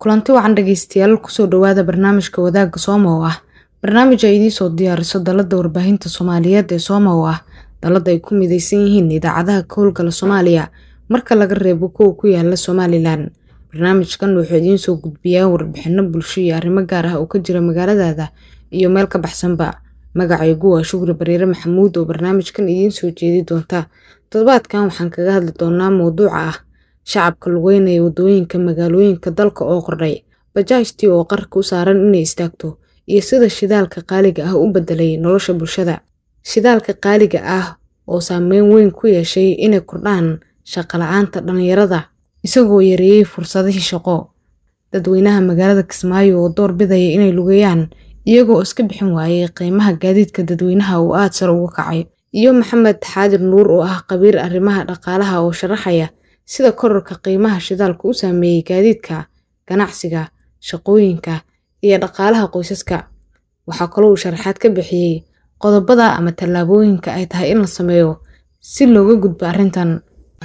kulanti wacan dhegeystayaal kusoo dhawaada barnaamijka wadaagga sooma oo ah barnaamij ay idiin soo diyaariso dalada warbaahinta soomaaliyeed ee sooma oo ah dalada ay ku mideysan yihiin idaacadaha ka howlgala soomaaliya marka laga reebo kuwa ku yaala somalilan barnaamijkan wuxuu idiin soo gudbiyaa warbixino bulsho iyo arrimo gaar ah oo ka jira magaaladaada iyo meel ka baxsanba magacaygu waa shukri bariire maxamuud oo barnaamijkan idiin soo jeedi doonta toddobaadkan waxaan kaga hadli doonaa mowduuca ah shacabka lugeynaya wadooyinka magaalooyinka dalka oo kordhay bajaajtii oo qarka u saaran inay istaagto iyo sida shidaalka qaaliga ah u bedelay nolosha bulshada shidaalka qaaliga ah oo saameyn weyn ku yeeshay inay kordhaan shaqala-aanta dhallinyarada isagoo yareeyey fursadihii shaqo dadweynaha magaalada kismaayo oo door bidaya inay lugeeyaan iyagoo iska bixin waayay qiimaha gaadiidka dadweynaha uu aada sare uga kacay iyo maxamed xaadir nuur oo ah qabiir arrimaha dhaqaalaha oo sharaxaya sida korarka qiimaha shidaalka u saameeyey gaadiidka ganacsiga shaqooyinka iyo dhaqaalaha qoysaska waxaa kaloo uu sharaxaad ka bixiyey qodobada ama tallaabooyinka ay tahay in la sameeyo si looga gudbo arrintan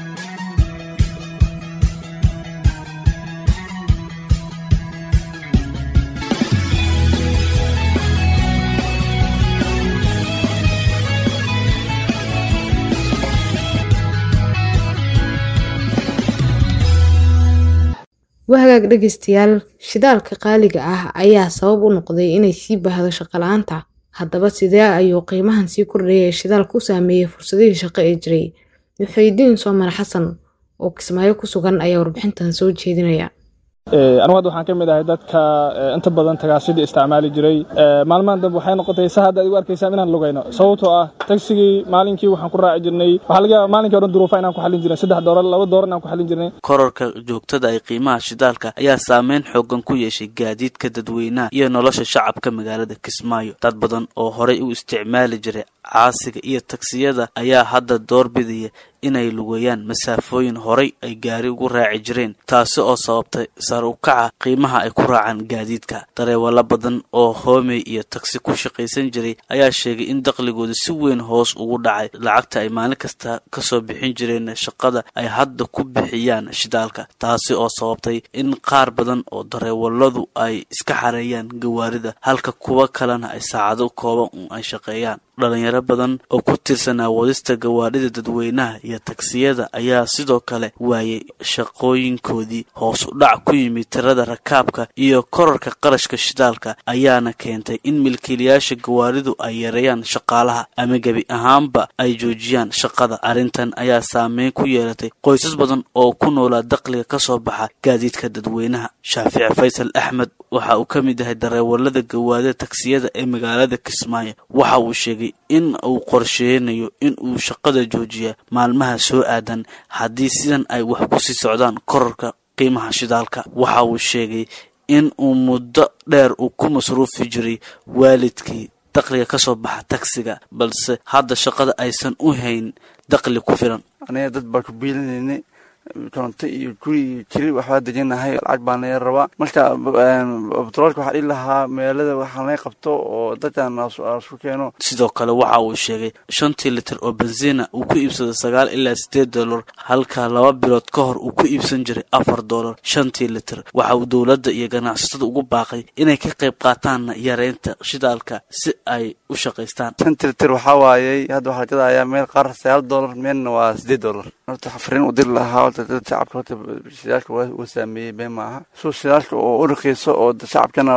wahagaag dhegeystayaal shidaalka qaaliga ah ayaa sabab u noqday inay sii baahdo shaqala-aanta haddaba sidee ayuu qiimahan sii kordhaya ee shidaalka u saameeyey fursadihii shaqo ee jiray muxuudiin soomar xasan oo kismaayo ku sugan ayaa warbixintan soo jeedinaya anugu hadda waxaan ka mid ahay dadka inta badan tagaasidii isticmaali jiray maalmahan dambe waxay noqotay sa hadda ad igu arkaysaan inaan lugayno sababtoo ah tagsigii maalinkii waxaan ku raaci jirnay waxaa laga yaaba maalinkii o dhan duruufa inaan ku xallin jirnay saddex doolar laba doolar inaan ku xallin jirnay korarka joogtada ee qiimaha shidaalka ayaa saameyn xoogan ku yeeshay gaadiidka dadweynaha iyo nolosha shacabka magaalada kismaayo dad badan oo horay u isticmaali jiray caasiga iyo tagsiyada ayaa hadda doorbidaya inay lugeeyaan masaafooyin horay ay gaari ugu raaci jireen taasi oo sababtay sar u kaca qiimaha ay ku raacaan gaadiidka dareewalo badan oo hoomey iyo tagsi ku shaqaysan jiray ayaa sheegay in dakhligooda si weyn hoos ugu dhacay lacagta ay maalin kasta kasoo bixin jireen shaqada ay hadda ku bixiyaan shidaalka taasi oo sababtay in qaar badan oo dareewaladu ay iska xareeyaan gawaarida halka kuwa kalena ay saacado kooban un ay shaqeeyaan dhalinyaro badan oo ku tirsanaa wadista gawaadhida dadweynaha iyo tagsiyada ayaa sidoo kale waayay shaqooyinkoodii hoos u dhac ku yimid tirada rakaabka iyo korarka qarashka shidaalka ayaana keentay in milkiilayaasha gawaaridu ay yareeyaan shaqaalaha ama gebi ahaanba ay joojiyaan shaqada arrintan ayaa saameyn ku yeelatay qoysas badan oo ku noolaa dakhliga ka soo baxa gaadiidka dadweynaha shaafici faysal axmed waxa uu ka mid yahay dareewalada gawaadida tagsiyada ee magaalada kismaayo waxa uu sheegay in uu qorsheynayo in uu shaqada joojiya maalmaha soo aadan haddii sidan ay wax ku sii socdaan korarka qiimaha shidaalka waxa uu sheegay in uu muddo dheer uu ku masruufi jiray waalidkii dakhliga ka soo baxa tagsiga balse hadda shaqada aysan u hayn dakhli ku filan aniga dad baa ku biilinayna koronto iyo guri iyo jiri waxbaa dejinahay lacag baa naga rabaa marka batroolka waxaa dhihi lahaa meelada waxaa naga qabto oo dadkan isku keeno sidoo kale waxa uu sheegay shantii litir oo bensiina uu ku iibsado sagaal ilaa sideed dollar halka laba bilood ka hor uu ku iibsan jiray afar dollar shantii litir waxa uu dowladda iyo ganacsatada ugu baaqay inay ka qayb qaataan yareynta shidaalka si ay u shaqaystaan shantii litir waxaa waayey hadda waxaa la gadayaa meel qaar sagaal dollar meelna waa sideed dollar horta xafrin u diri lahaa shacabka horta shidaalka waa saameeyey been maaha suu shidaalka oo u raqiiso oo shacabkana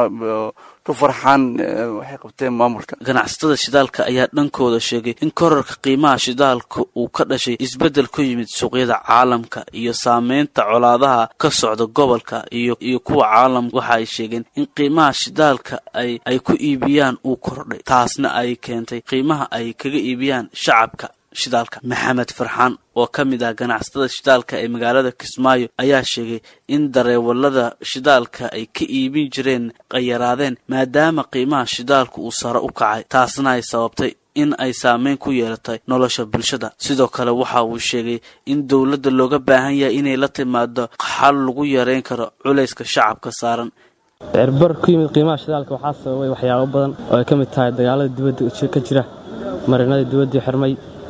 ku farxaan waxay qabteen maamulka ganacsatada shidaalka ayaa dhankooda sheegay in korarka qiimaha shidaalka uu ka dhashay isbeddel ku yimid suuqyada caalamka iyo saameynta colaadaha ka socda gobolka iyo iyo kuwa caalamka waxa ay sheegeen in qiimaha shidaalka ay ay ku iibiyaan uu kordhay taasna ay keentay qiimaha ay kaga iibiyaan shacabka shidaalka maxamed farxaan oo ka mid ah ganacsatada shidaalka ee magaalada kismaayo ayaa sheegay in dareewalada shidaalka ay ka iibin jireen ay yaraadeen maadaama qiimaha shidaalka uu sare u kacay taasna ay sababtay in ay saameyn ku yeelatay nolosha bulshada sidoo kale waxa uu sheegay in dowladda looga baahan yahay inay la timaado xal lagu yareyn karo culayska shacabka saaran cirbar ku yimid qiimaha shidaalka waxaa sababay waxyaabo badan oo ay ka mid tahay dagaalada dibadda ka jira marinada dibaddii xirmay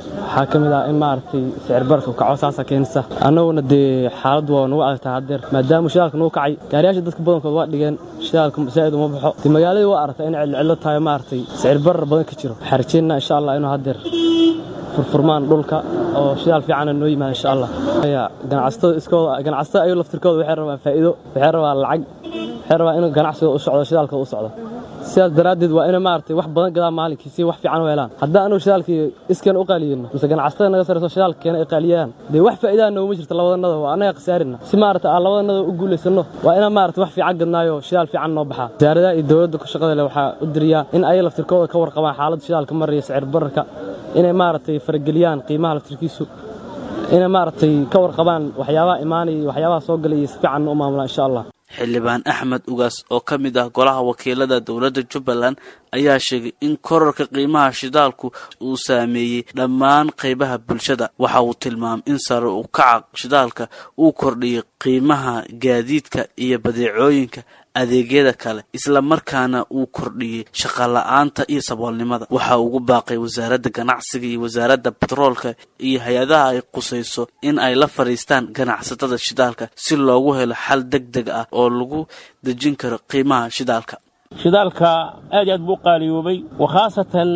waxaa ka mid ah in maaragtay sicir bararka kaco saasa keenaysa annaguna dee xaaladdu waa nagu adagtaa haddeer maadaama shidaalka nagu kacay gaariyaasha dadka badankood waa dhigeen shidaalka zaa'id uma baxo dee magaaladii waa aragtaa inay cidlo tahay maaragtay sicir barar badan ka jiro waxaan rajeynaa insha allah inuu haddeer furfurmaan dhulka oo shidaal fiicana noo yimaada insha allah ganacsatada iskooda ganacsatada ayuu laftirkooda waxay rabaan faa'iido waxay rabaan lacag waxay rabaan inuu ganacsiga u socdo shidaalkooda u socdo sidaas daraaddeed waa inay maaragtay wax badan gadaan maalinkii si wax fiican u helaan haddaan anugu shidaalkii iskan u qaaliyeyno mise ganacsatada naga sarayso shidaalka keena ay qaaliyaan dee wax faa'iidaha nooguma jirto labadanada waa annaga khasaarina si maaragtay aan labadanada u guulaysanno waa inaan maaragtay wax fiican gadnaayo shidaal fiican noo baxaa wasaaradaha iyo dowladda ku shaqada leh waxaa u diriyaa in ay laftirkooda ka warqabaan xaaladda shidaalka maraya sicir bararka inay maaragtay farageliyaan qiimaha laftirkiisu inay maaragtay ka warqabaan waxyaabaha imaanaya iyo waxyaabaha soo galaya si fiican u maamulaan insha allah xildhibaan axmed ugaas oo ka mid ah golaha wakiilada dowladda jubbaland ayaa sheegay in korarka qiimaha shidaalku uu saameeyey dhammaan qaybaha bulshada waxa uu tilmaamay in sare u kaca shidaalka uu kordhiyay qiimaha gaadiidka iyo badeecooyinka adeegyada kale isla markaana uu kordhiyey shaqala-aanta iyo saboolnimada waxa ugu baaqay wasaaradda ganacsiga iyo wasaaradda batroolka iyo hay-adaha ay qusayso in ay la fadhiistaan ganacsatada shidaalka si loogu helo xal deg deg ah oo lagu dejin karo qiimaha shidaalka shidaalka aad iyo aad buu u qaaliyoobay wa khaasatan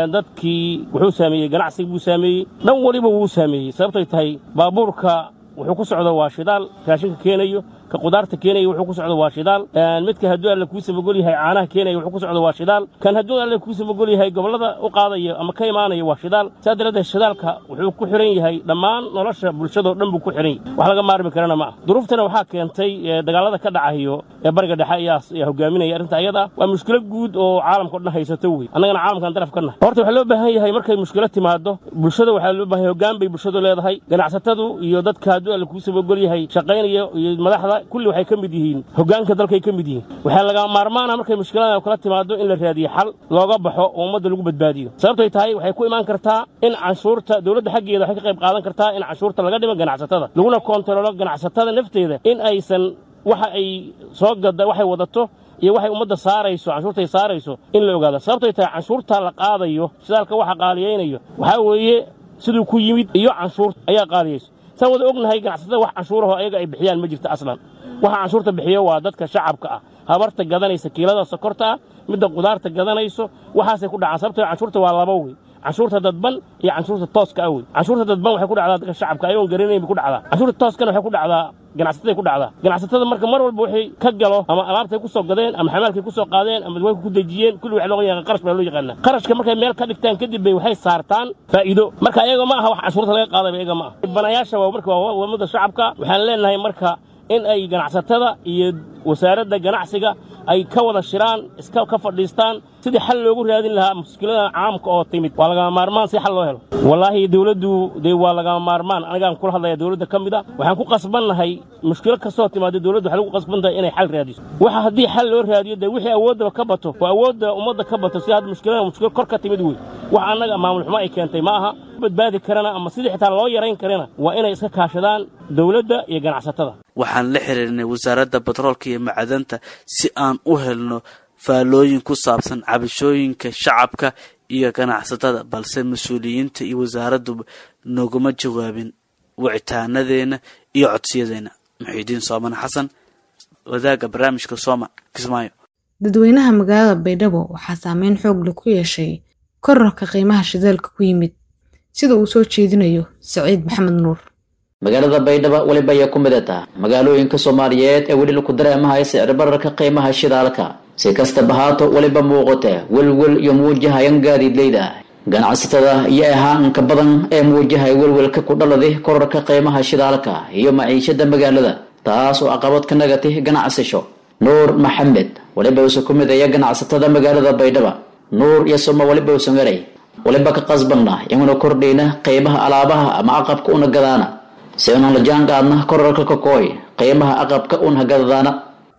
dadkii wuxuu saameeyey ganacsiga buu saameeyey dhan weliba wuu saameeyey sababtay tahay baabuurka wuxuu ku socdo waa shidaal raashinka keenayo ka qudaarta keenaya wuxuu ku socdo waa shidaal midka hadduu alle kuu samagol yahay caanaha keenaya wuxuu ku socdo waa shidaal kan hadduu alle kuu samagol yahay gobollada u qaadaya ama ka imaanaya waa shidaal saa daraaddeed shidaalka wuxuu ku xihan yahay dhammaan nolosha bulshadao dhan buu ku xihan yahay wax laga maarmi karana ma ah duruuftana waxaa keentay dagaalada ka dhacayo ee bariga dhexe ayaa hogaaminaya arrinta ayada waa mushkilo guud oo caalamka o dhan haysato wey annagana caalamkan daraf ka nahay horta waxaa loo baahan yahay markay mushkilo timaado bulshada waxaa loo baahan yahay hoggaan bay bulshadu leedahay ganacsatadu iyo dadka hadduu alle kuu samagol yahay shaqaynaya iyo madaxda kulli waxay ka mid yihiin hoggaanka dalkay ka mid yihiin waxaa laga maarmaana markay mushkilada kala timaado in la raadiyo xal looga baxo oo ummadda lagu badbaadiyo sababtay tahay waxay ku imaan kartaa in canshuurta dowladda xaggeeda waxay ka qayb qaadan kartaa in canshuurta laga dhimo ganacsatada laguna koontaroolo ganacsatada nafteeda in aysan waxa ay soo gada waxay wadato iyo waxay ummadda saarayso canshuurtay saarayso in la ogaado sababtay tahay canshuurta la qaadayo shidaalka waxa qaaliyaynayo waxaa weeye siduu ku yimid iyo canshuurta ayaa qaaliyayso saan wada ognahay ganacsatada wax canshuuraho ayaga ay bixiyaan ma jirto aslan waxa canshuurta bixiyo waa dadka shacabka ah habarta gadanaysa kiilada sokorta ah midda qudaarta gadanayso waxaasay ku dhacaan sababtoo canshuurta waa laba wey canshuurta dadban iyo canshuurta tooska ah wey canshuurta dadban waxay ku dhacdaa dadka shacabka ayagoon garanayn bay ku dhacdaa canshuurta tooskana waxay ku dhacdaa ganacsatada ku dhacdaa ganacsatada marka mar walba waxay ka galo ama alaabtay ku soo gadeen ama xamaalkay ku soo qaadeen ama dadweyka ku dejiyeen kulli waxa looga yaqaan qarash baa loo yaqaanaa qarashka markay meel ka dhigtaan kadib bay waxay saartaan faa'iido marka ayaga ma aha wax canshuurta laga qaadayba ayaga ma aha banayaasha waa marka waa wadmada shacabka waxaan leenahay marka in ay ganacsatada iyo wasaaradda ganacsiga ay ka wada shiraan iska ka fadhiistaan sidii xal loogu raadin lahaa mushkilada caamka oo timid waa lagama maarmaan si xal loo helo wallaahi dowladdu dee waa lagama maarmaan anigaan kula hadlaya dowladda ka mid a waxaan ku qasbannahay mushkilo kastoo timaado dowladdu waxay lagu qasban tahay inay xal raadiso waxa haddii xal loo raadiyo dee wixii awooddaba ka bato oo awoodda ummadda ka bato si hadda mushkilada mushkilo kor ka timid wey wax annaga maamul xumo ay keentay ma aha badbaadi karana ama sidii xitaa loo yarayn karana waa inay iska kaashadaan dowladda iyo ganacsatada waxaan la xiriirnay wasaaradda batroolka iyo macdanta si aan u helno faallooyin ku saabsan cabashooyinka shacabka iyo ganacsatada balse mas-uuliyiinta iyo wasaaradduba noguma jawaabin wicitaanadeenna iyo codsiyadeenna muxiidiin soomane xasan wadaagga barnaamijka sooma kismaayo dadweynaha magaalada baydhabo waxaa saameyn xoog leh ku yeeshay korarka qiimaha shidaalka ku yimid sida uu soo jeedinayo saciid maxamed nuur magaalada baydhabo weliba ayaa ku midata magaalooyinka soomaaliyeed ee weli laku dareemahaya sicir bararka qiimaha shidaalka si kastaba haato weliba muuqata welwel iyo muujahayan gaadiidleyda ganacsatada iyo ahaanka badan ee muujahaya welwelka ku dhaladi korarka qiimaha shidaalka iyo maciishada magaalada taas oo caqabad ka nagatay ganacsasho nuur maxamed weliba uuse ku midaya ganacsatada magaalada baydhaba nuur iyo suma weliba usan garay weliba ka qasbanna inuna kordhayna qiimaha alaabaha ama aqabka una gadaana si unan la jaan qaadna korarka kakooy qiimaha aqabka una gadadaana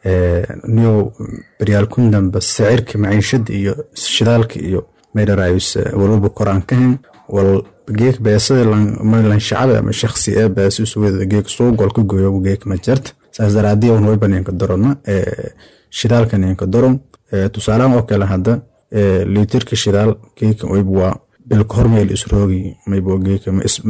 niyow baryaalkun dambe sicirka maciishada iyo shidaalka iyo maydharaayus walwalba koraan ka hen wal geek beesada lan shacaba ama shakhsi ee beesus weda geek suugol ka gooyo geek ma jarta saas daraadii un wayba ninka dorona shidaalka ninka doron tusaalaan oo kale hadda liitirka shidaal geeka wayba waa bilka hormeel isroogi maybo geeka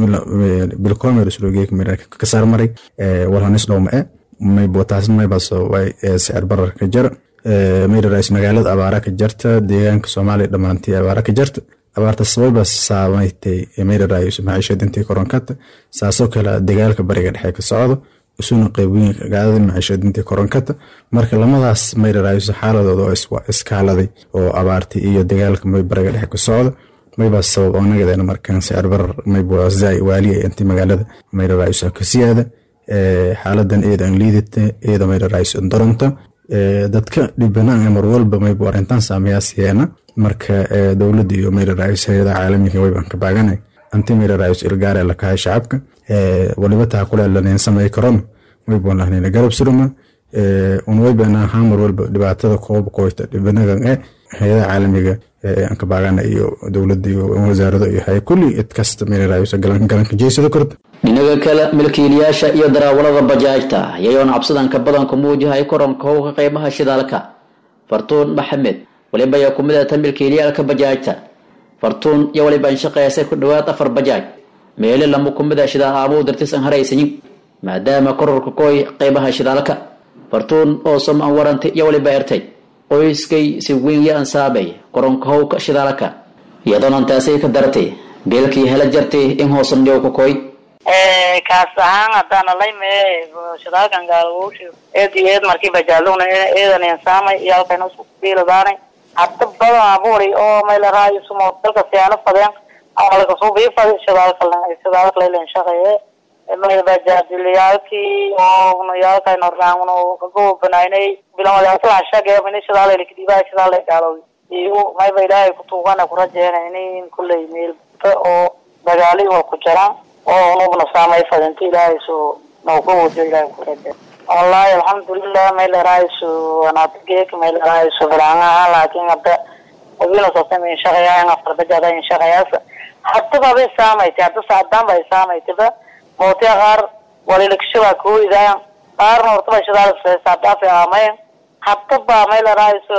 bilka hormeel isroogi geeka mayra ka saar maray walhanis dhowma e maybo taasna maybaas way sicir barar ka jar mayra rais magaalada abaara ka jarta deegaanka soomaaliya dhammaantii abaara ka jarta abaarta sabayba saamaytay mayra rais maciishadintii koronkata saasoo kale dagaalka bariga dhexe ka socdo isuna qeybooyinka gaadada maciishadintii koronkata marka lamadaas mayra rais xaaladooda oo iskaaladay oo abaartii iyo dagaalka may bariga dhexe ka socdo mayba sabab oo nagadeena markaan sicir barar maybo zai waaliya intii magaalada mayra rais ka siyaada xaaladan eeda aan liidata eeda mayra rais doronta dadka dhibanaan mar walba maybu arrintan saameyaasiyeena marka dowladda iyo mayra rais hayada caalamiga waybaan ka baaganay anti mayra rais ilgaare la kahay shacabka waliba taa kule laneen samey karon waybaan lahnayna garab suruma un waybaan ahaa mar walba dhibaatada koob qoyta dhibanagan e hayada caalamiga aan ka baagana iyo dowladda iyo wasaarado iyo hay kulli id kasta mayra rais galanka jeysada korta dhinaga kale milkiilayaasha iyo daraawalada bajaajta ayayoona cabsidanka badanku muujahay koronka howka qeybaha shidaalka fartuun maxamed waliba ayaa ku midata milkiilayaalka bajaajta fartuun iyo waliba inshaqeysay ku dhowaad afar bajaaj meele lama ku mida shidaal aabuu dartis aan haraysanin maadaama kororka koy qeybaha shidaalka fartuun oo som aan warantay iyo waliba ertay qoyskay si weyn yo ansaabay koronka howka shidaalka iyadoona taasay ka dartay beelkii hela jartay in hoosan dhiyow ka koy kaas ahaan haddaana layme shidaalkan gaalawowshi eed iyo eed markii bajaalugna eedan insaamay iyo halkayna isku biiladaanay hadda badan abuuri oo maylaraayo sumo dalka siyaano fadeen amalkasuubii fadi shidaalka shidaalka laylan shaqeeye bajaadiliyaalkii oo nuyaalkay nordaangno kago banaynay bilamadaslaan shage ini shidaal kadiibaa shidaal gaalow iyo mayba ilaahay kutuugana kurajeyna ini kulley meelba oo dagaali waa ku jiraan oo unugna saamay fadinta ilaahay so nauka wado ilaahay kuraje wallahi alxamdulilah mayleraayiso anaatigeek mayleraayiso bilaangaha laakin hadda wabina sasama inshaqayaa afar bajada inshaqayaasa hadaba bay saamaytay hadda saadaan bay saamaytayba mootiya qaar walilakshaba kooyidaayan qaarna hortaba shidaal saadaafi aamayan hadaba mayleraayiso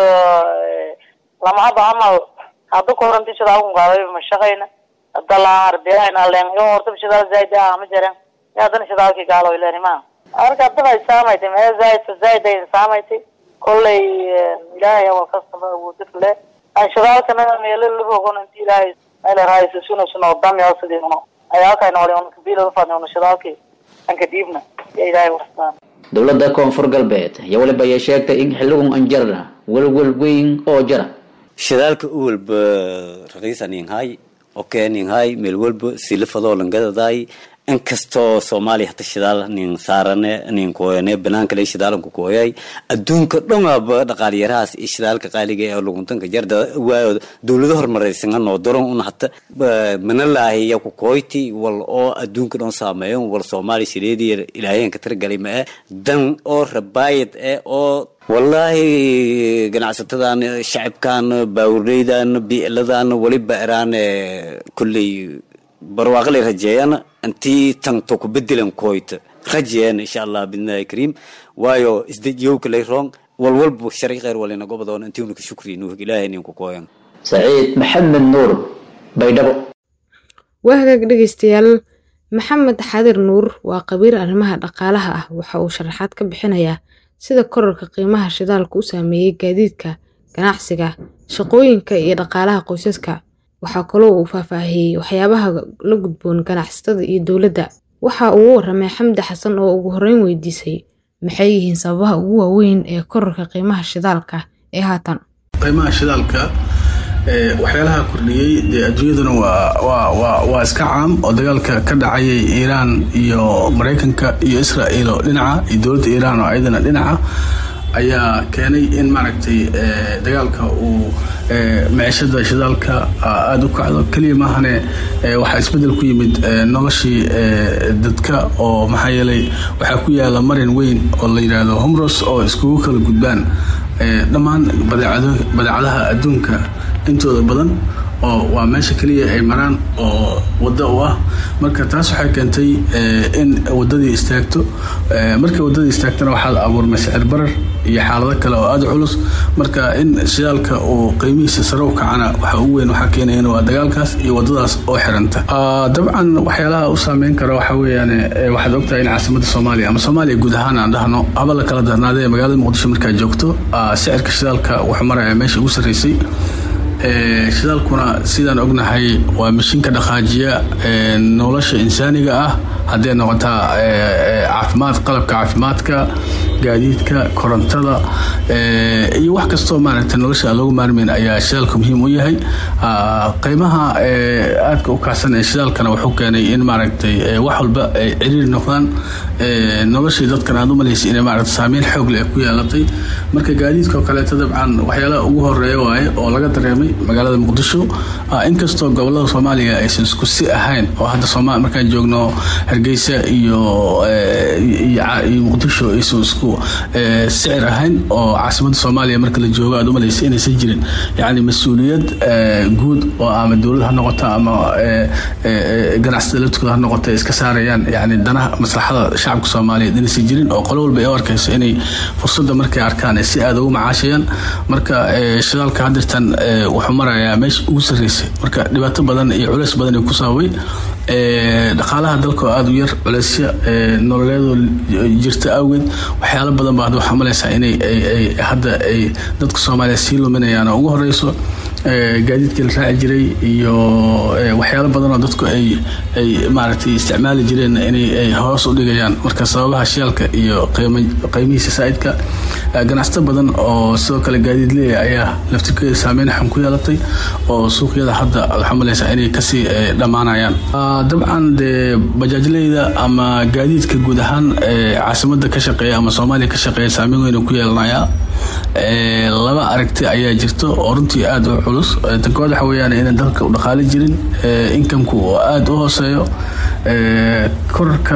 lamahaba camal hadda koranti shidaalkun gaabay mashaqayna dalaarbiyahan len iyo hortaba shidaal zaaid ah ma jiran ya haddana shidaalkii gaalo ilani ma marka haddaba ay saamaytay mee zaaid zaaid ay saamaytay kollay ilaahay awal kastaba awoodid le aan shidaalkana meelo lahogon inti ilaahay meelaraaysa suna suna odamya sidii uno ayaalkay noole un kabiila ufadni una shidaalkii anka dhiibna ya ilaahay wastaan dowladda koonfur galbeed ayaa waliba ayay sheegtay in xiligun anjarna welwel weyn oo jara shidaalka u walba raqiisaninhay okeeninhay meel walba silifadoo langadadaay inkastoo soomaaliya hata shidaal nin saarane nin kooyane banaankale shidaalanku kooyay adduunka dhanaba dhaqaalyarahaas iyo shidaalka qaaliga ee luguntanka jarda waayo dowlado horumaraysan noo daron un hata manalaahiya ku kooyti wal oo adduunka dhan saameeyo wal soomaaliya shireediya ilaaheenka tiragalay ma eh dan oo rabaayad eh oo wallaahi ganacsatadan shacabkan baawurleydan biicladan waliba iraan kulley barwaaqalay rajeeyaan intii tanto ku bedelan kooyta rajeeyaan insha allah bidnaahi kariim waayo isdejiyowka lay roong walwalba sharci kheyr walina gobodoon intii unuka shukri nuhig ilaahay ninku kooyan saciid maxamed nuur baydhabo waa hagaag dhegeystayaal maxamed xadir nuur waa qabiir arrimaha dhaqaalaha ah waxa uu sharaxaad ka bixinayaa sida korarka qiimaha shidaalka u saameeyey gaadiidka ganacsiga shaqooyinka iyo dhaqaalaha qoysaska waxaa kaloo uu faahfaahiyey waxyaabaha la gudboon ganacsatada iyo dowladda waxa uu u waramay xamdi xasan oo ugu horreyn weydiisay maxay yihiin sababaha ugu waaweyn ee korarka qiimaha shidaalka ee haatan qiimaha shidaalka waxyaalaha kordhiyey dee adduunyaduna waa iska caam oo dagaalka ka dhacayay iiraan iyo maraykanka iyo israa'iil oo dhinaca iyo dowladda iiraan oo ayadana dhinaca ayaa keenay in maaragtay dagaalka uu maciishada shidaalka aada u kacdo keliya maahane waxaa isbedel ku yimid noloshii dadka oo maxaa yeelay waxaa ku yaala marin weyn oo la yidhaahdo homros oo iskugu kala gudbaan dhammaan badeecadaha adduunka intooda badan oo waa meesha keliya ay maraan oo waddo u ah marka taas waxay keentay in waddadii istaagto markay waddadii istaagtana waxaad abuurmay sicir barar iyo xaalado kale oo aada culus marka in shidaalka uu qiimihiisa sare u kacana waxa ugu weyn waxaa keenayana waa dagaalkaas iyo wadadaas oo xiranta dabcan waxyaalaha u saameyn kara waxa weeyaan waxaad ogtahay in caasimada soomaaliya ama soomaaliya guud ahaan aan dhahno haba la kala darnaadee magaalada muqdisho markaad joogto sicirka shidaalka wuxuu maraya meesha ugu sarreysay shidaalkuna sidaan ognahay waa mashiinka dhaqaajiya nolosha insaaniga ah hadday noqotaa caafimaad qalabka caafimaadka gaadiidka korontada iyo wax kastoo maaragta nolosha aan loogu maarmeyn ayaa shidaalka muhiim u yahay qiimaha aadka u kacsan ee shidaalkana wuxuu keenay in maaragtay wax walba ay ciriiri noqdaan noloshii dadkan aad u malaysay inay maaragta saameyn xoog leh ku yeelatay marka gaadiidka oo kaleeto dabcan waxyaalaha ugu horeeya waaye oo laga dareemay magaalada muqdisho inkastoo gobolada soomaaliya aysan isku si ahayn oo hadda sooma markaan joogno hargeysa iyo iyo muqdisho aysan isku sicir ahayn oo caasimada soomaaliya marka la joogo aad u malaysay inaysan jirin yacni mas-uuliyad guud oo ama dowlad ha noqoto ama ganacsada laftooda ha noqoto ay iska saarayaan yani danaha maslaxada shacabka soomaaliyeed inaysan jirin oo qolo walba ay u arkayso inay fursadda markay arkaan ay si aada ugu macaashayaan marka shidaalka hadirtan wuxuu marayaa meesha ugu sarreysay marka dhibaato badan iyo culeys badan ay ku saabay dhaqaalaha dalka oo aada u yar culeysya nololeedoo jirta awgeed waxyaalo badan baa waxaa malaysaa inay hadda ay dadka soomaaliya sii luminayaan oo ugu horeyso gaadiidkii la raaci jiray iyo waxyaalo badan oo dadku ay ay maaragtay isticmaali jireen inay hoos u dhigayaan marka sababaha shidaalka iyo qiimihiisa saa'idka ganacsato badan oo sidoo kale gaadiid leeya ayaa laftirkeeda saameyn xun ku yeelatay oo suuqyada hadda waxaa malaysaa inay kasii dhammaanayaan dabcan dee bajaajleyda ama gaadiidka guud ahaan caasimada ka shaqeeya ama soomaaliya ka shaqeeya saameyn weyn ku yeelanayaa laba aragti ayaa jirto oo runtii aada u culus tan kowaad waxa weyaan inaan dalka u dhaqaali jirin inkamku oo aada u hooseeyo korarka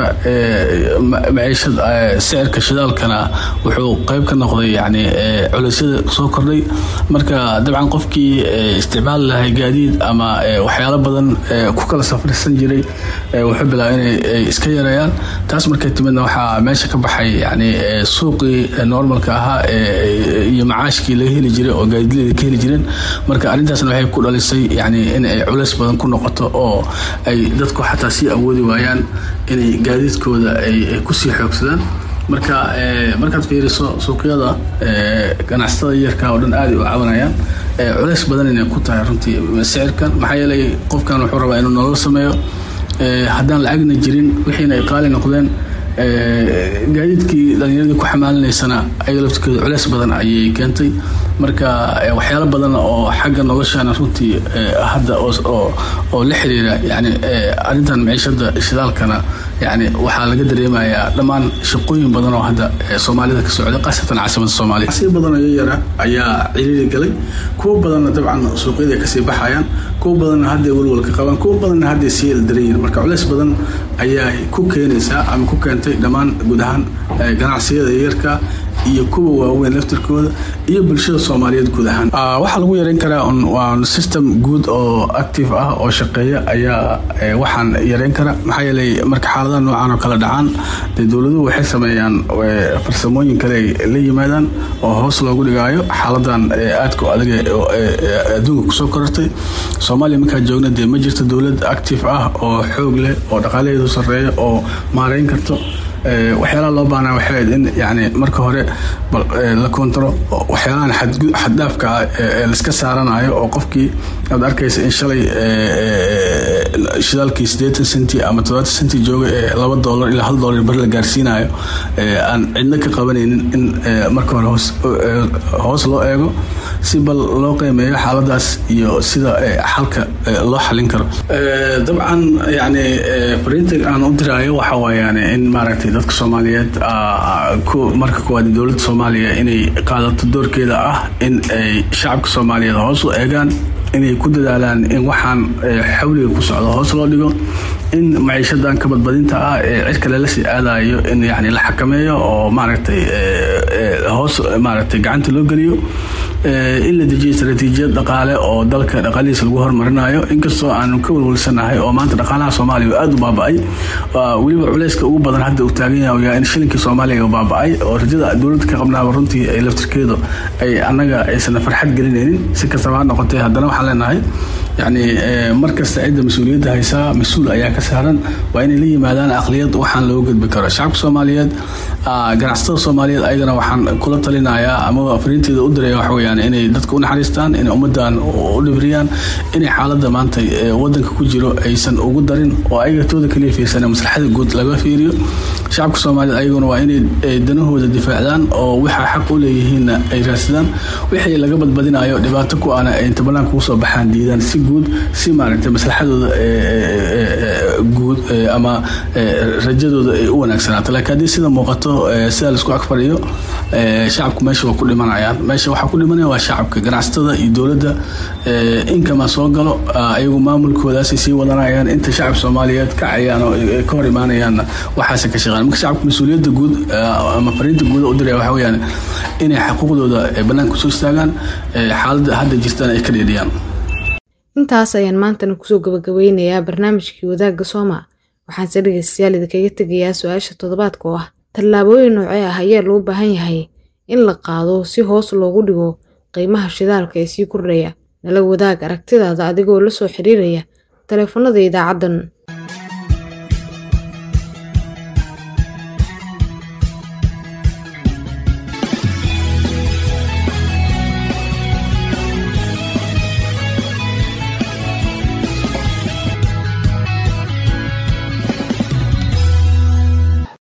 maciishada sicirka shidaalkana wuxuu qeyb ka noqday yani culeysyada soo kordhay marka dabcan qofkii isticmaali lahay gaadiid ama waxyaalo badan ku kala safrisan jiray wuxuu bilaaba inay iska yareeyaan taas markay timidna waxaa meesha ka baxay yani suuqii normalka ahaa iyo macaashkii laga heli jiray oo gaadiidleyda ka heli jireen marka arrintaasna waxay ku dhalisay yani in ay culeys badan ku noqoto oo ay dadku xataa sii awoodi waayaan inay gaadiidkooda ay kusii xoogsadaan marka markaad fiiriso suuqyada ganacsatada yarka oo dhan aada u cabanayaan culeys badan inay ku tahay runtii sicirkan maxaa yeelay qofkan wuxuu rabaa inuu nolol sameeyo haddaan lacagna jirin wixiina ay qaali noqdeen gaadiidkii dhalinyaradii ku xamaalinaysana ayaga laftirkeeda culeys badan ayay keentay marka waxyaalo badan oo xagga noloshana runtii hadda oo la xiriira yani arrintan maciishada shidaalkana yani waxaa laga dareemayaa dhammaan shaqooyin badan oo hadda soomaalida ka socda khaasatan caasimada soomaaliya si badan oo yara ayaa ciriiri galay kuwo badanna dabcan suuqyada kasii baxayaan kuwo badanna hadday walwalka qabaan kuwo badanna hadday sii eldaranyihin marka culeys badan ayaa ku keenaysaa ama ku keentay dhammaan guud ahaan ganacsiyada yarka iyo kuwa waaweyn laftirkooda iyo bulshada soomaaliyeed guud ahaan waxaa lagu yareyn karaa waa system guud oo active ah oo shaqeeya ayaa waxaan yareyn kara maxaa yeelay marka xaaladaha noocan oo kale dhacaan dee dowladuhu waxay sameeyaan farsamooyin kale ay la yimaadaan oo hoos loogu dhigaayo xaaladan aadka u adag adduunka kusoo korortay soomaaliya markaa joogna dee ma jirto dowlad active ah oo xoog leh oo dhaqaalaheedu sarreeya oo maareyn karto waxyaalaha loo baahnaa waxay ahayd in yani marka hore la koontaro waxyaalahan xaddhaafka ah ee laiska saaranayo oo qofkii aad arkaysa in shalay shidaalkii siddeetan senti ama toddobaatan senti jooga ee laba doolar ilaa hal doolar bari la gaarsiinayo aan cidna ka qabanaynin in marka hore hoos hoos loo eego si bal loo qiimeeyo xaaladaas iyo sida xalka loo xalin karo dabcan yani fariinta aan u diraayo waxa waayaan in maaragtay dadka soomaaliyeed marka koowaad dowladda soomaaliya inay qaadato doorkeeda ah in ay shacabka soomaaliyeed hoos u eegaan inay ku dadaalaan in waxaan xawliga ku socdo hoos loo dhigo in maciishadan ka badbadinta ah ee cirka lala sii aadayo in yani la xakameeyo oo maaragtay hoos maaragtay gacanta loo geliyo in la dejiyo istaraatiijiyad dhaqaale oo dalka dhaqaalihiisa lagu horumarinayo inkastoo aanu ka walwalsanahay oo maanta dhaqaalaha soomaaliya aada u baaba-ay weliba culayska ugu badan hadda uu taagan yahay in shilinkii soomaaliya baaba-ay oo rajada dowladda ka qabnaaba runtii ay laftirkeedu ay annaga aysan farxad gelinaynin si kastaba ha noqotee haddana waxaan leenahay yani mar kasta cidda mas-uuliyadda haysaa mas-uul ayaa ka saaran waa inay la yimaadaan aqliyad waxaan loo gudbi karo shacabka soomaaliyeed ganacsatada soomaaliyeed ayagana waxaan kula talinayaa amaba fariinteeda u diraya waxa weyaan inay dadka u naxariistaan inay ummaddan u dhibriyaan inay xaaladda maanta wadanka ku jiro aysan ugu darin oo ayaga tooda kaliya fiirsana maslaxada guud laga fiiriyo shacabka soomaaliyeed ayaguna waa inay danahooda difaacdaan oo waxaa xaq u leeyihiinna ay raadsadaan wixii laga badbadinayo dhibaato ku ana ay inta banaanka ugu soo baxaan diidaan si guud si maaragtay maslaxadooda guud ama rajadooda ay u wanaagsanaato laakiin haddii sida muuqato sida laisku agfariyo shacabku meesha waa ku dhimanayaan meesha waxaa ku dhimanaya waa shacabka ganacsatada iyo dowladda inkama soo galo ayagu maamulkoodaasay sii wadanayaan inta shacab soomaaliyeed kacayaan oo ka hor imaanayaanna waxaase ka shaqeyn marka shacabka mas-uuliyadda guud ama fariinta guuda u diraya waxa weyaan inay xuquuqdooda bannaanka kusoo istaagaan xaaladda hadda jirtana ay ka dheedhiyaan intaas ayaan maantana kusoo gabagabeynayaa barnaamijkii wadaagga sooma waxaanse dhegeystayaal idinkaga tegayaa su-aasha toddobaadka oo ah tallaabooyin noocee ah ayaa loo baahan yahay in la qaado si hoos loogu dhigo qiimaha shidaalka ee sii kordhaya nala wadaag aragtidaada adigoo la soo xiriiraya taleefanada idaacaddan